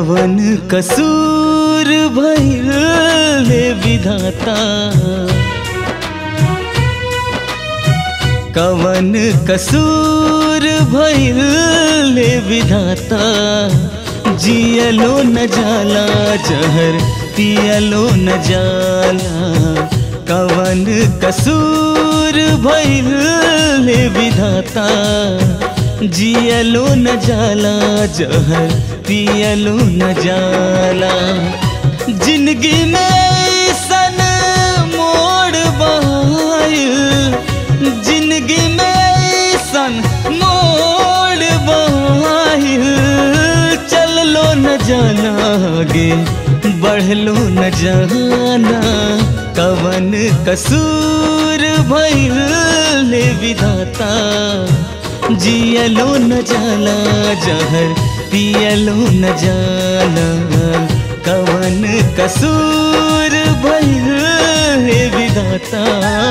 कवन कसूर भइल ले विधाता कवन कसूर भइल ले विधाता जियलो न जाला जहर पियलो न जाला कवन कसूर भइल ले विधाता जियलो न जाला जहर पियलो न जाला जिंदगी में सन मोड़ बहायल जिंदगी में सन मोड़ बहायल चल लो न जाना आगे बढ़ लो न जाना कवन कसूर भइल ले विधाता जियलो न जाला जहर पियलो न जाला कवन कसूर भइल हे विधाता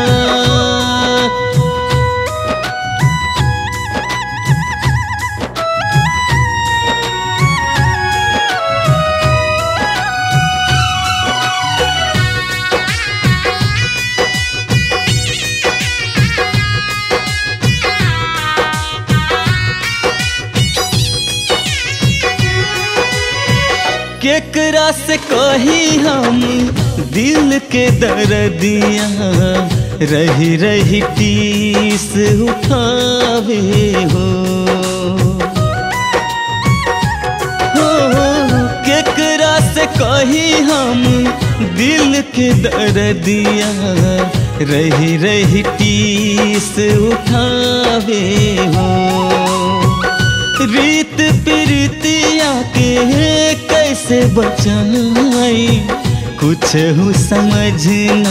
केकरा से कही हम दिल के दर्दिया रही रही टीस उठावे हो हो केकरा से कही हम दिल के दर्दिया रही रही टीस उठावे हो रीत प्रीतिया के कैसे बचाई कुछ हो समझ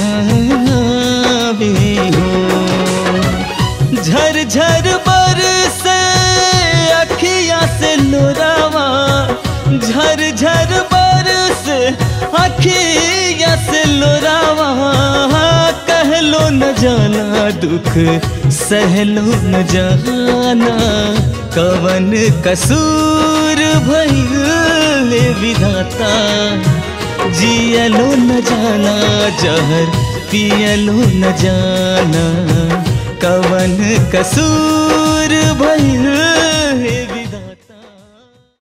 भी हो झर झर बर से अखिया से लोरावा झर झर बर से अखिया से लोरावा कहलो न जाना दुख सहलो न जाना कवन कसूर भइल विधाता जियलो न जाना जहर पियलो न जाना कवन कसूर